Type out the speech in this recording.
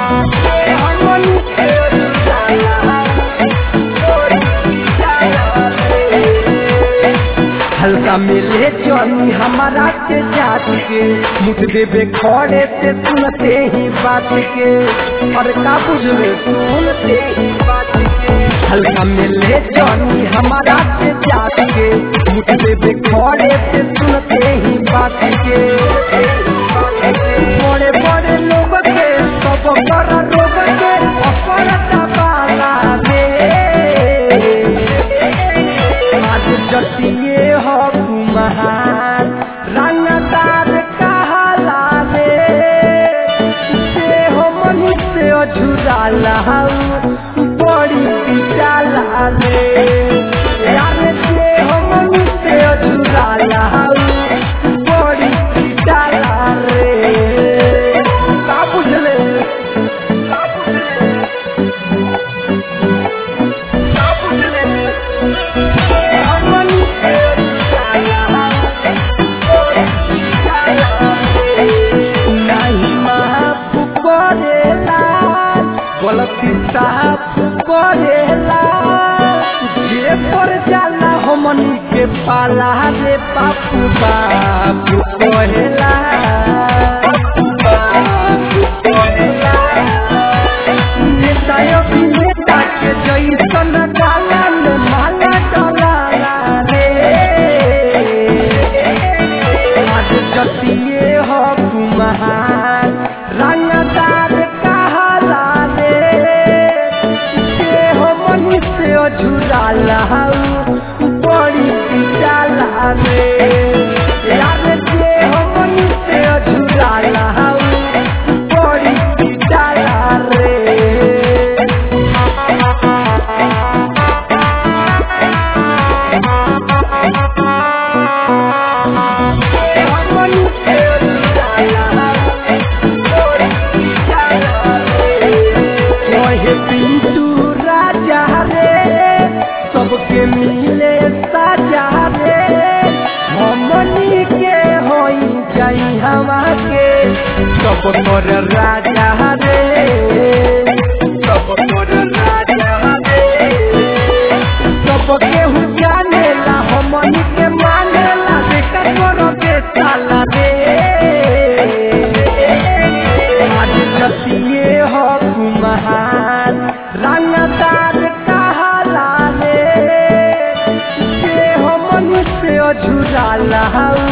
हमनी के अझुराला हल्का मिले जनी हमारा के जात के मुठ देवे खड़े से सुनते ही बात के और का बुझले सुनते ही बात के हल्का मिले जनी हमारा के जात के मुठ देवे खड़े से सुनते ही बात के बड़े बड़े लोग के सब कर रोग के अपरता बाला आज जटिए हो कुम्हार रंगदार कहला रे से हो मनुष्य अझुराला बड़ी पिटाला रे यार से हो मनुष्य अझुराला बड़ी पिटाला रे का बुझले का बुझले का बुझले गलती साफ करेला जे पर जाला हमनी के पाला रे पापू बापू कहेला बापू कहेला नेता अभिनेता के जैसन डाला में माला डलाला रे आज जतिए हो कुम्हार रंगदार कहला रे से हो मनुष्य अझुराला बड़ी पिटाला रे यार जे हो मनुष्य अझुराला बड़ी पिटाला रे कहे पिंटू राजा रे सबके मिले साजा रे हमनी के होई जाई हवा के सब कर राजा रे सब कर राजा रे सबके हु जानेला हमनी के मानेला बेटा करो के साला रे आज जतिए हो कुम्हार रंगदार कहला रे से हो मनुष्य अझुराला